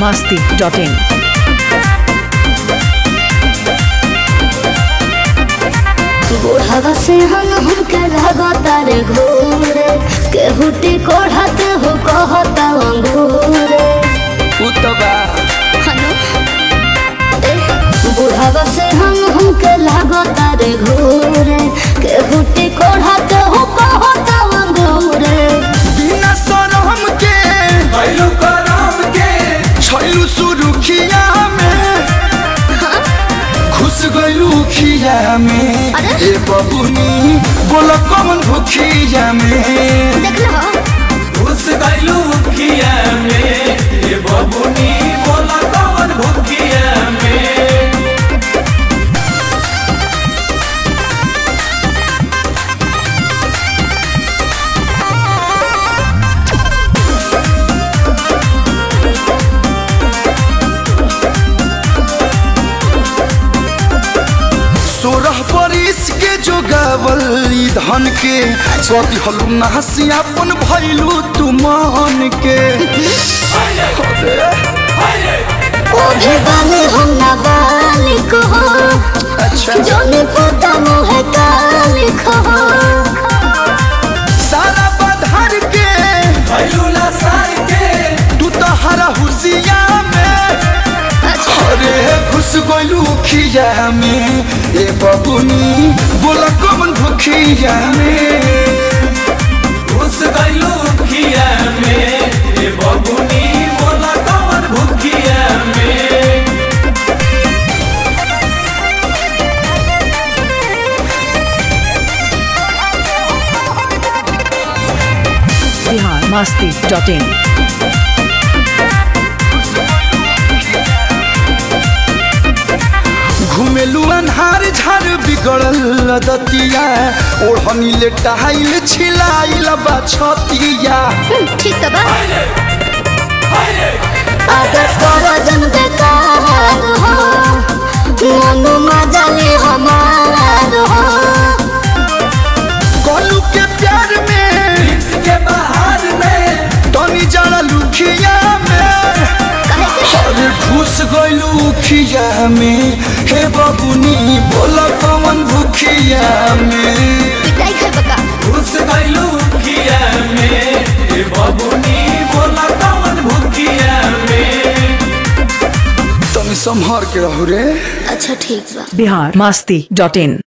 masti.in. बुढ़ावा से हम हमके लगातार घूरे केहुटी कोढ़ाते हो कहता अंगूरे उ तो बा बुढ़ावा से हम हमके लगातार घूरे केहुटी कोढ़ाते हो कहता अंगूरे बिना शरम के भैलू करम के छैलू सुरुखिया में खुश गइलू खिया में अरे? ए बबुनी बोल कौन भुखिया में देख लो घुस गइलू खिया में ये बबुनी बोला कौन भुखिया में सोरह बरिस के जो गावल ई धन के कति हलू नहसी अपन भैलू तू मान के ओ भी बाले हम ना बालिक हो अच्छा जोने पोता मोहे कालिक हो सारा बधार के भैलू लसार के तू तो हरा हुसिया में अरे खुश गइलू खिया में ए बबुनी बोला कौन भुखिया में घुस गइलू खिया में ये बबुनी बोला कौन भुखिया में Bihar masti.in. घुमेलू अन्हार झार बिगड़ल दतिया ओढ़नी ले टहाइल छिलाइल बा छतिया ठीक तो बा अगर करजन बेकार हो मनु मजले हमार हो कोलू के प्यार में के बाहर में तनी जरा लुखिया में अरे घुस गइलू खिया में हे बबुनी बोला कौन भुखिया में पिटाई खाए बका घुस गइलू खिया में ये बबुनी बोला कौन भुखिया में तनी संभार के रहू रे अच्छा ठीक बा Bihar masti.in.